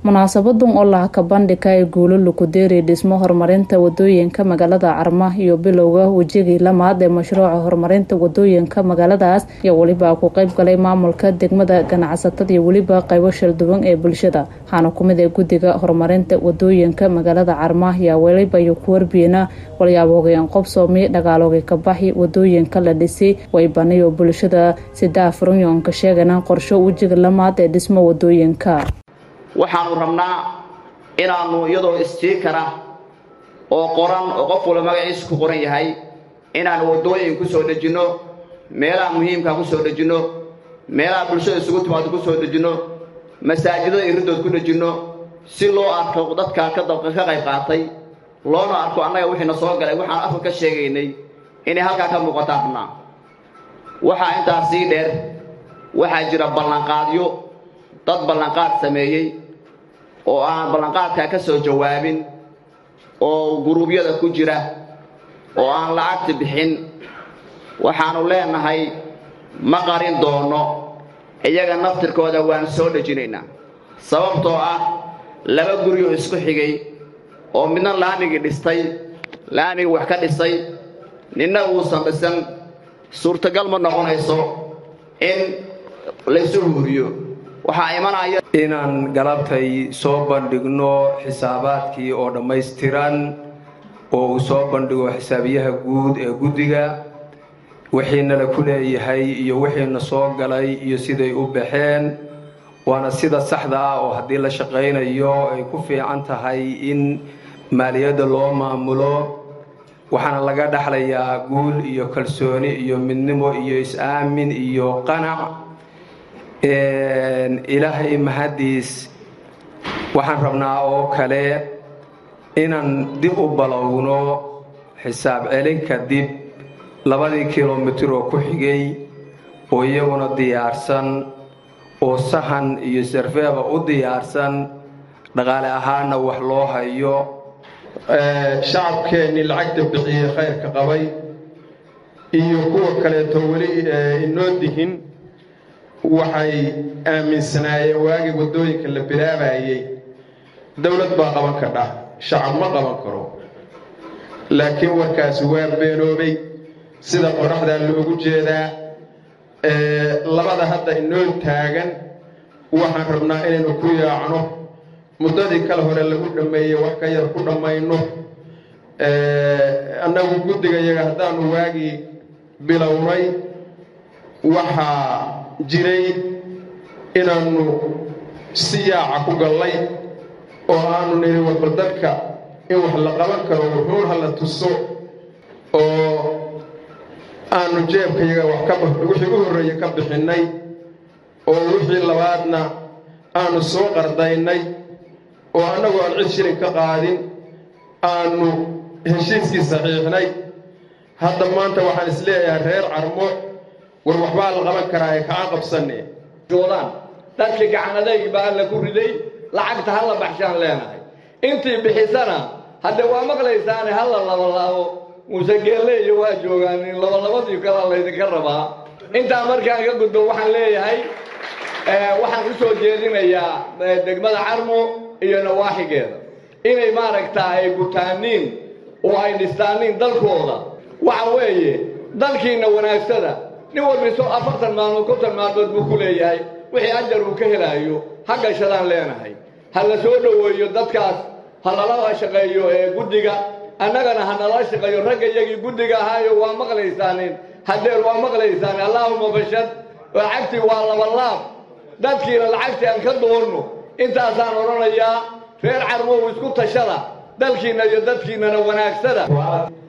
munaasabadan oo laha ka bandhigka ee guulo lukudeeri dhismo horumarinta wadooyinka magaalada carma iyo bilowga wejigii lamaad ee mashruuca horumarinta wadooyinka magaaladaas iyo weliba ku qeyb galay maamulka degmada ganacsatada iyo weliba qaybo shalduwan ee bulshada waxaana kumid ee guddiga horumarinta wadooyinka magaalada carma ayaa weliba iyo ku warbiyeena walyaabogeen qobsoomi dhagaaloogi kabaxi wadooyinka la dhisay waybanayo bulshada sidaa furunyoonka sheegana qorsho wejiga lamaad ee dhismo wadooyinka waxaanu rabnaa inaannu iyadoo istiikara oo qoran oo qof walba magaciisa ku qoran yahay inaannu waddooyin ku soo dhejinno meelaha muhiimkaa ku soo dhejinno meelaha bulshada isugu timaado ku soo dhejinno masaajidada iridood ku dhejinno si loo arko dadkaa ka dabqa ka qayb qaatay loona arko annaga wixiina soo galay waxaan afka ka sheegaynay inay halkaa ka muuqataan rabnaa waxaa intaas sii dheer waxaa jira ballanqaadyo dad ballanqaad sameeyey oo aan ballanqaadkaa ka soo jawaabin oo guruubyada ku jira oo aan lacagta bixin waxaannu leenahay ma qarin doonno iyaga naftirkooda waan soo dhejinaynaa sababtoo ah laba guryo isku xigay oo midna laamigii dhistay laamigii wax ka dhisay ninna uusan dhisan suurtagal ma noqonayso in laysu huuriyo waxaa imanaya inaan galabtay soo bandhigno xisaabaadkii oo dhammaystiran oo uu soo bandhigo xisaabiyaha guud ee guddiga wixiinala ku leeyahay iyo wixiina soo galay iyo siday u baxeen waana sida saxda ah oo haddii la shaqaynayo ay ku fiican tahay in maaliyadda loo maamulo waxaana laga dhexlayaa guul iyo kalsooni iyo midnimo iyo is-aamin iyo qanac ilaahay mahaddiis waxaan rabnaa oo kale inaan dib u balowno xisaab celinka dib labadii kilomitir oo ku xigay oo iyaguna diyaarsan oo sahan iyo sarfeeba u diyaarsan dhaqaale ahaanna wax loo hayo shacabkeennii lacagta bixiyey khayrka qabay iyo kuwa kaleeto weli inoo dihin waxay aaminsanaayeen waagii waddooyinka la bilaabayey dowlad baa qaban kadha shacab ma qaban karo laakiin warkaasi waa beenoobay sida qoraxdaa loogu jeedaa labada hadda inoo taagan waxaan rabnaa inaynu ku yaacno muddadii kale hore lagu dhammeeyey wax ka yar ku dhammayno annagu guddiga yaga haddaanu waagii bilownay waxaa jiray inaannu si yaaca ku gallay oo aanu nidhi warbal dadka in wax la qaban karo wuxuun ha la tuso oo aanu jeebkayaga wax ka wixii u horreeye ka bixinnay oo wixii labaadna aanu soo qardaynay oo annagu aan cid shilin ka qaadin aanu heshiiskii saxiixnay hadda maanta waxaan is leeyahay reer carmo war waxbaa la qaban karaa ee kaa qabsanne joodaan dadkii gacanadayg baa alla ku riday lacagta ha la baxshaan leenahay intii bixisana haddee waa maqlaysaane ha la labalaabo muuse geelle iyo waa joogaan labalabadii kalaa laydinka rabaa intaa markaan ka gudbo waxaan leeyahay waxaan u soo jeedinayaa degmada carmo iyo nawaaxigeeda inay maaragtaa ay gutaaniin oo ay dhistaaniin dalkooda waxa weeye dalkiinna wanaagsada nin walbiso afartan maalmood kontan maalmood buu ku leeyahay wixii ajar uu ka helaayo ha gashadaan leenahay ha la soo dhoweeyo dadkaas ha lala shaqeeyo ee guddiga annagana ha nala shaqeeyo ragga iyagii guddiga ahaayo waa maqlaysaanin hadeer waa maqlaysaani allaahuma bashad lacagtii waa labalaab dadkiina lacagtii aan ka doonno intaasaan odhanayaa reer carmow isku tashada dalkiinna iyo dadkiinnana wanaagsada